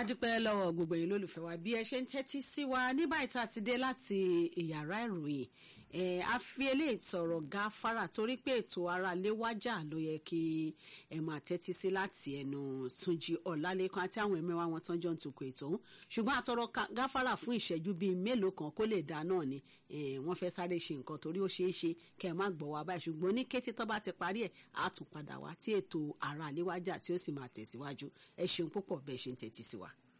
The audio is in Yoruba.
adúpẹ́ lọ́wọ́ gbogbo yín lólùfẹ́ wa bí ẹ ṣe ń tẹ́tí sí wa ní báyìí tá a ti dé láti ìyàrá ìròyìn ẹ a fi eléyìí tọrọ gáfárà torí pé ètò ara léwájà ló yẹ kí ẹ máa tẹ́tí sí láti ẹnu Túnjí Ọlálékan àti àwọn ẹ̀mẹ́wàá wọn tán jọ ń tukọ̀ ètò ọ̀hún ṣùgbọ́n àtọrọ gáfárà fún ìṣẹ́jú bíi mélòó kan kó lè dá náà ni wọ́n fẹ́ sáré ṣe nǹkan torí ó ṣeé ṣe kẹ́ ẹ má gbọ́ wa báyìí ṣùgbọ́n ní kété tó bá ti parí ẹ̀ á tún padà wá tí ètò ara léwájà tí ó sì máa tẹ̀síwájú ẹ ṣeun púpọ̀ bẹ́ẹ̀ ṣe ń tẹ́tí sí wa.